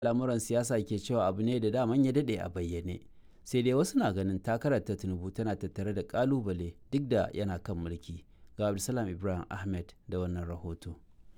lamuran siyasa ke cewa abu ne da daman ya daɗe a bayyane sai dai wasu na ganin takarar ta tinubu tana tattare da kalubale duk da yana kan mulki ga abdulsalam ibrahim ahmed da wannan rahoto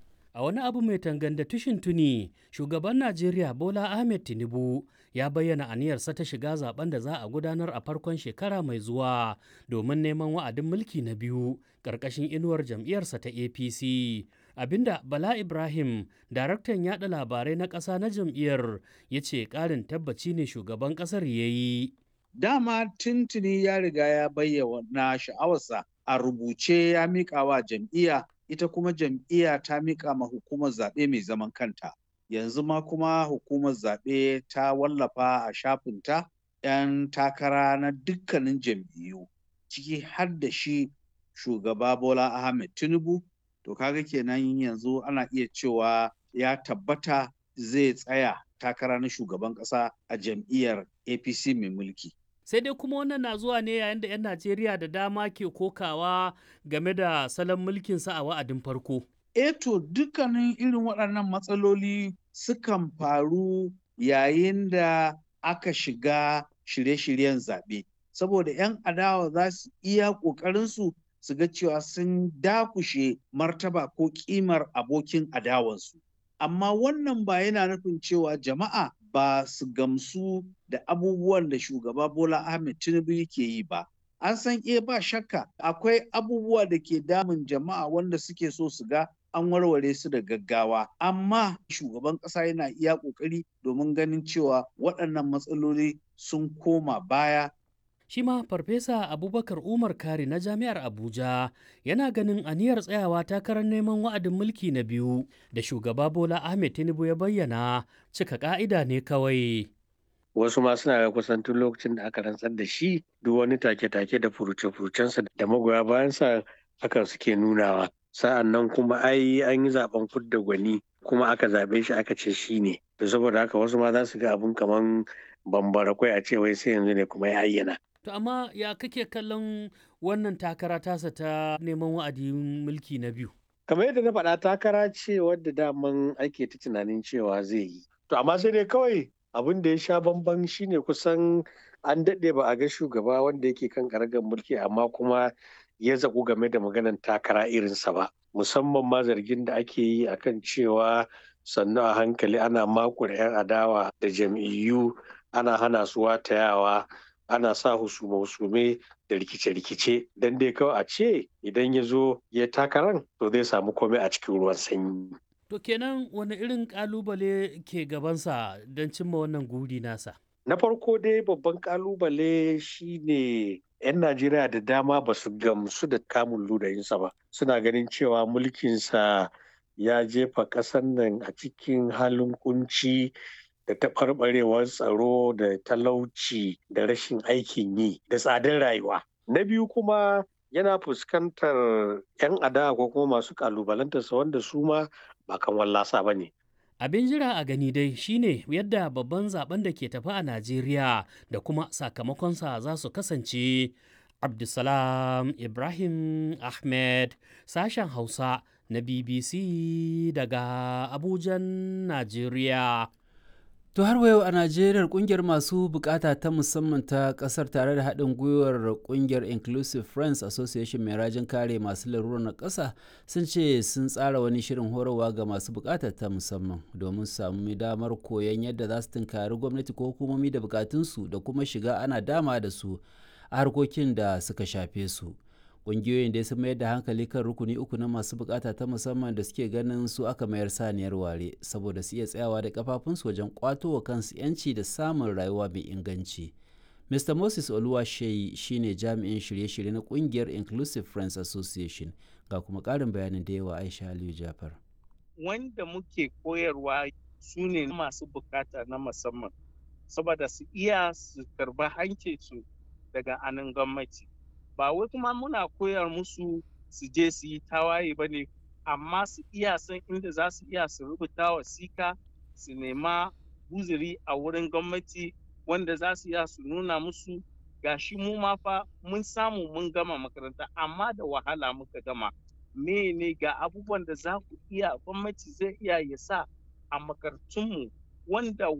A wani abu mai tanganda tushin tuni, shugaban Najeriya Bola Ahmed Tinubu ya bayyana aniyarsa ta shiga zaben da za a gudanar a farkon shekara mai zuwa domin neman wa'adin mulki na biyu ƙarƙashin inuwar jam'iyyarsa ta APC. Abinda Bala Ibrahim, daraktan yada labarai na ƙasa na jam'iyyar, ya ce ƙarin tabbaci ne shugaban ƙasar ya yi. Dama tuntuni ya riga ya bayyana sha'awarsa a rubuce ya miƙa wa jam'iyya ita kuma jam'iyya ta miƙa ma hukumar zaɓe mai zaman kanta yanzu ma kuma hukumar zaɓe ta wallafa a shafinta 'yan takara na dukkanin jam'iyyu ciki har da shi shugaba bola ahmed tinubu to kaga kenan yanzu ana iya cewa ya tabbata zai tsaya takara na shugaban ƙasa a jam'iyyar apc mai mulki sai dai kuma wannan na zuwa ne yayin da 'yan najeriya da dama ke kokawa game da salon mulkinsa a wa'adin farko eto dukkanin irin waɗannan matsaloli sukan faru yayin da aka shiga shirye-shiryen zaɓe saboda 'yan adawa za su iya ƙoƙarinsu su ga cewa sun dakushe martaba ko ƙimar abokin adawansu amma wannan ba yana nufin cewa jama'a ba su gamsu da abubuwan da shugaba Bola Ahmed Tinubu yake yi ba. An san e ba shakka akwai abubuwa da ke damun jama'a wanda suke so su ga an warware su da gaggawa. Amma shugaban ƙasa yana iya ƙoƙari domin ganin cewa waɗannan matsaloli sun koma baya shi ma farfesa abubakar umar kari na jami'ar abuja yana ganin aniyar tsayawa takarar neman wa'adin mulki na biyu da shugaba bola ahmed tinubu ya bayyana cika ka'ida ne kawai wasu ma suna ga kusan tun lokacin da aka rantsar da shi duk wani take-take da furuce-furucensa da magoya bayansa hakan suke nunawa sa'an nan kuma ai an yi zaben fudda gwani kuma aka zaɓe shi aka ce shi ne saboda haka wasu ma za su ga abin kaman bambara kwai a ce wai sai yanzu ne kuma ya ayyana To amma ya kake kallon wannan takara tasa ta neman wa'adin mulki na biyu? Kamar yadda na faɗa takara ce wadda daman ake ta tunanin cewa zai yi. To amma sai dai kawai abin da ya sha bamban shine kusan an daɗe ba a ga shugaba wanda yake kan karagar mulki amma kuma ya zaƙu game da maganar takara irinsa ba. Musamman ma zargin da ake yi akan cewa sannu a hankali ana makure 'yan adawa da jam'iyyu ana hana su watayawa ana sa husume-husume da rikice-rikice don dai kawai a ce idan ya zo ya takaran to zai samu komai a cikin ruwan sanyi. To kenan wani irin kalubale ke gabansa don cimma wannan guri nasa? Na farko dai babban kalubale shine 'yan Najeriya da dama ba su gamsu da kamun ludayinsa ba. Suna ganin cewa mulkinsa ya jefa ƙasar nan a cikin halin kunci da taɓarɓarewar tsaro da talauci da rashin aikin yi da tsadar rayuwa. Na biyu kuma yana fuskantar 'yan adawa ko kuma masu kalubalantarsa wanda su ma ba kan wallasa ba ne. Abin jira a gani dai shine yadda babban zaben da ke tafi a Najeriya da kuma sakamakonsa za su kasance. Abdulsalam Ibrahim Ahmed sashen Hausa na BBC daga Abujan, Najeriya. To har yau a Najeriya kungiyar masu bukata ta musamman ta kasar tare da haɗin gwiwar kungiyar Inclusive Friends Association mai rajin kare masu larurar na ƙasa sun ce sun tsara wani shirin horarwa ga masu bukata ta musamman domin samu damar koyon yadda za su tunkari gwamnati ko hukumomi da bukatunsu da kuma shiga ana dama da su a harkokin da suka shafe su. ƙungiyoyin da sun mayar da hankali kan rukuni uku na masu bukata ta musamman da suke ganin su aka mayar saniyar ware saboda su iya tsayawa da kafafunsu wajen kwato wa kansu yanci da samun rayuwa mai inganci mr moses oluwasheyi shine jami'in shirye-shirye na kungiyar inclusive friends association ga kuma ƙarin bayanin da yawa aisha aliyu jafar wanda muke koyarwa su ne masu bukata na musamman saboda su iya su karba hancinsu daga anan gwamnati ba wai kuma muna koyar musu su je su yi tawaye ba ne amma su iya san inda za su iya su rubuta wasika su nema buziri a wurin gwamnati wanda za su iya su nuna musu gashi mu ma fa mun samu mun gama makaranta amma da wahala muka gama ne ga abubuwan da za ku iya gwamnati zai iya ya sa a makarantunmu wanda